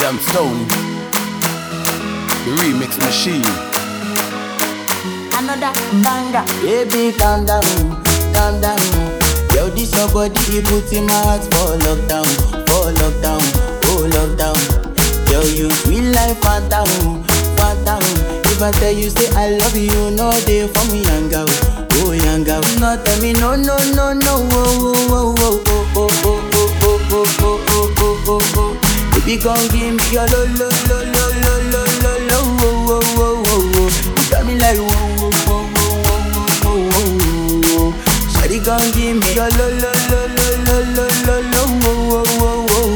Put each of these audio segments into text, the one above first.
Jamstone, the remix machine. Another banger. Baby, calm down, calm down. Yo, this your body, it put in my heart for lockdown, for lockdown, oh lockdown. Yo, you sweet life, phantom, phantom. If I tell you, say I love you, no day for me, young girl, oh young girl. No, tell me, no, no, no, no, oh, oh, oh, oh, oh, oh, oh, oh, oh, oh, oh, oh, oh, oh. Baby, come give me your lo, lo, lo, lo, lo, lo, lo, lo, oh, oh, oh, oh, oh. You got me like, whoa, whoa, whoa, whoa, whoa, whoa, whoa. Shawty, come give me your lo, lo, lo, lo, lo, lo, lo, lo, oh, oh, oh, oh,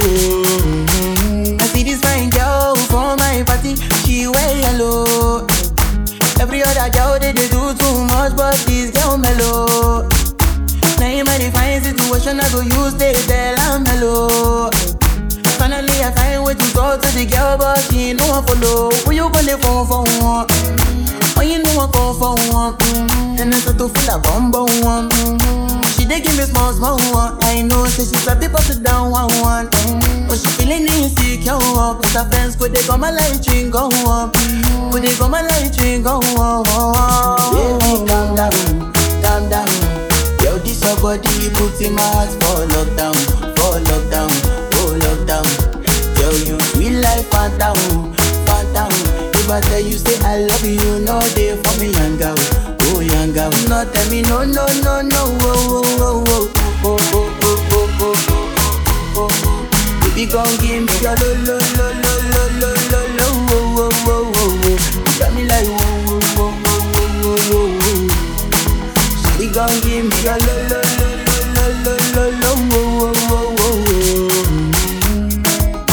oh. I see this fine girl for my party, she wear yellow. Every other girl they, they do too much, but this girl mellow. Now in my fine situation, I go use they tell I'm mellow. Finally, I find way to talk to the girl, but she ain't no one follow. Who you gonna phone for one? Oh, you know I call for one. And I start to feel a bum bum one. She dey give me small small one. I know, say she's a bit it down one one. But she feeling insecure, cause her friends could they come a light ring go up. Could they come a light ring go up? Baby, calm down, calm down. Yo, this your body, put in my heart for lockdown, for lockdown, oh lockdown. Yo, you sweet life, phantom, phantom. If I tell you, say I love you, no day for me, young girl, oh young girl. No, tell me, no, no, no, no, oh, oh, oh, oh, oh, oh, oh, oh, oh, oh, oh, oh. Baby, gon' give me your lo, lo, lo, lo, lo, lo, lo, lo, oh, oh, oh, oh, oh. You got me like, oh, oh, oh, oh, oh, oh, oh. She gon' give me your lo lo lo lo lo lo lo lo wo wo wo wo wo.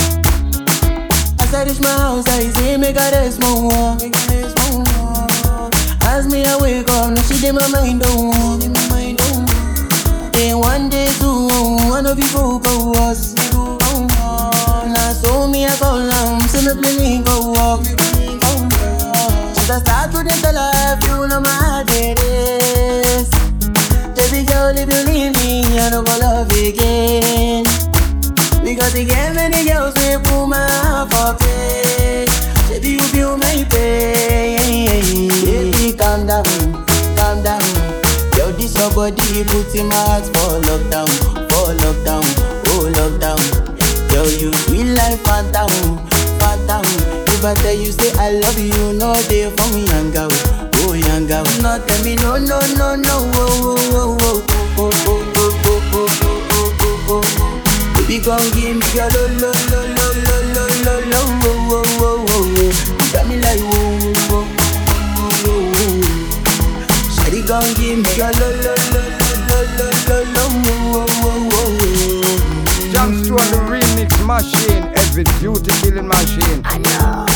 As I reach my house, I see me got a small one. As me I wake up, now she did my mind on. Then one day two, one of you folk go us. Now so me I call am, see me play me go walk. Should I start to the life, you know my heart it is. Baby girl, if you leave me, I don't go love again. Because you get many girls we put my heart for play. Baby, you feel my pain. Baby, calm down, calm down. Yo, this your body, put in my heart for lockdown, for lockdown, oh lockdown. Yo, you sweet life, phantom, phantom. If I tell you, say I love you, no day for me, young girl, oh young girl. No, tell me, no, no, no, no, oh, oh, oh, oh, oh, oh, oh, oh, oh, oh, oh, oh, oh. Baby, gon' give me your lo, lo, lo, lo, lo, lo, lo, lo, oh, oh, oh, oh, oh. You got me like, oh, oh, oh, oh, oh, oh. Shawty gon' give me your lo, lo, lo, lo, lo, lo, lo, oh, oh, oh, oh, oh. Jamstone, the remix machine, every beauty killing machine. I know.